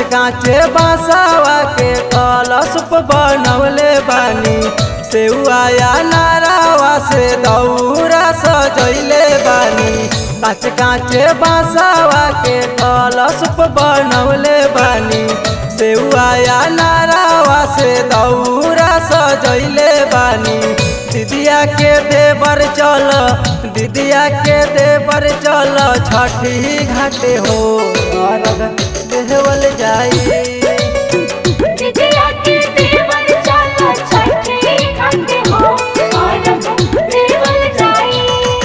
काचे बासावा के कलश पे बनवले बानी सेउआया नारावा से दौरा सजैले बानी काच काचे बासावा के कलश पे बनवले बानी सेउआया नारावा से दौरा सजैले बानी दीदिया के देवर चल दीदिया के देवर चल छठी घाटे हो अर्घ देवल जाई विजया के देवर चला छठी घाटे हो और देवल जाई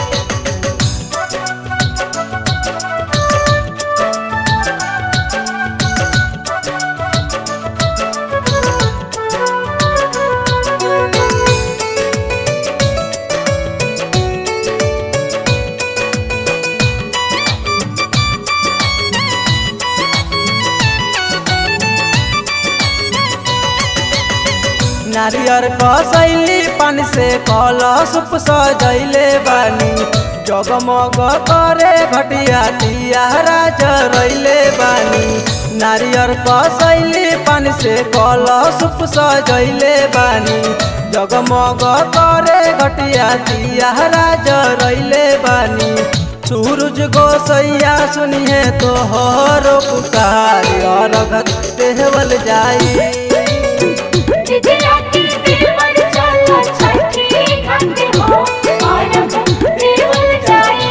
नारियर कसैली पान से कलश सजैले बानी जगमग करे घटिया तियारा जरैले बानी नारियर कसैली पान से कलश सजैले बानी जगमग करे घटिया तियारा जरैले बानी सूरज गोसैया सुनिए तो हरो पुकार अर्घ देवल जाई विजया के देवर चला छठी घाटे हो और देवल जाई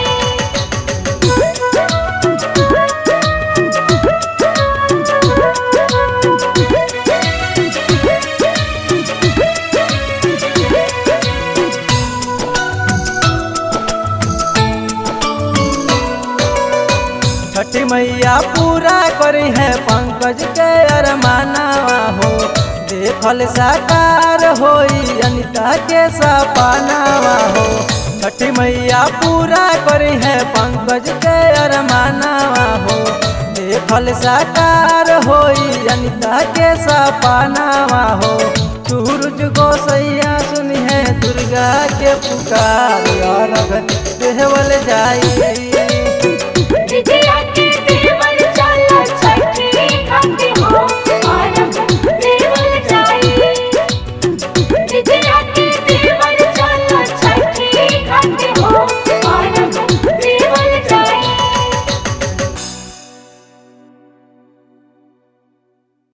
छठी मैया पूरा करी है पंकज के अरमानवा हो देखल साकार होई अनिता के सपनावा हो छठी मैया पूरा करी है पंकज के अरमानवा हो देखल साकार होई अनिता के सपनावा हो सूरज गोसैया सुनी है दुर्गा के पुकार अर्घ देवल जाई